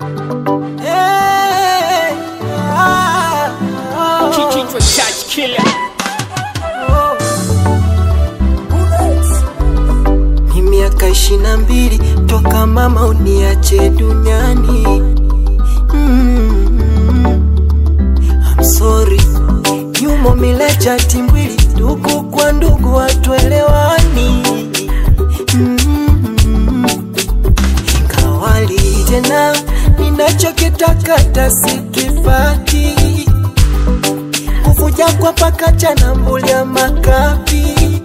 Hey, ah, oh, Kichwa charge killer. oh. Ni miaka ishirini na mbili toka mama uniache duniani. Mm, I'm sorry, nyumo milecha timbwili, ndugu kwa ndugu hatuelewani. Mm, kawali tena ninachokitaka tasikipati kuvuja kwa pakacha na mbulia makapi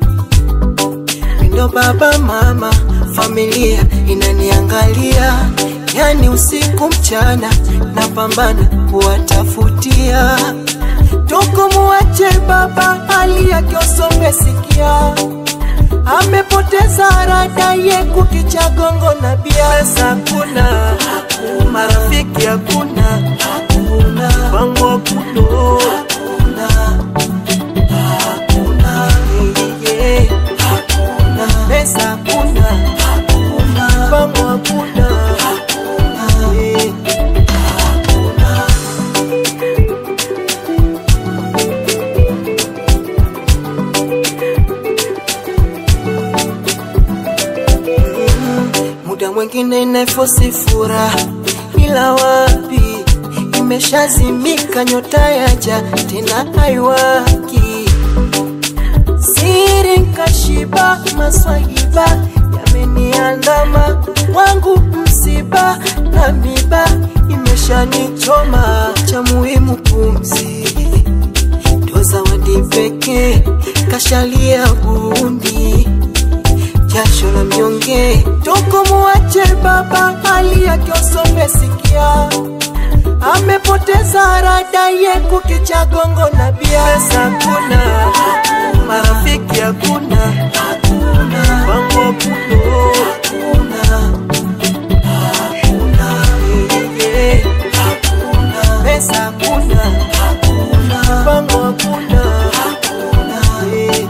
ndo baba mama familia inaniangalia yani usiku mchana napambana kuwatafutia toko muache baba hali yake usomesikia amepoteza rada ye kukicha gongo na bia pesa hakuna marafiki hakuna pango hakuna hakuna yeah, yeah. pesa hakuna pango hakuna yeah. muda mwingine nafosi furaha, ila wapi, imeshazimika nyota yaja tena haiwaki. Siri nkashiba, maswahiba yameniandama, wangu msiba na miba imeshanichoma, cha muhimu pumzi ndo zawadi pekee, kashalia bundi jasho la mnyonge toko muache baba hali yake usomesikia amepoteza rada ye kukicha gongo na bia pesa hakuna marafiki hakuna pango hakuna Yeah, yeah. pesa hakuna pango hakuna Yeah.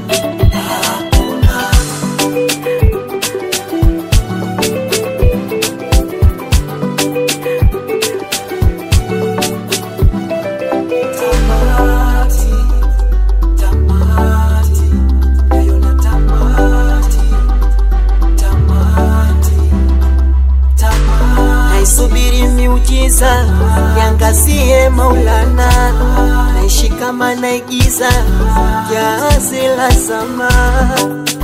Tamati, tamati, naiona tamati, tamati, tamati. Naisubiri miujiza yangazie Maulana, naishi kama naigiza jahazi la zama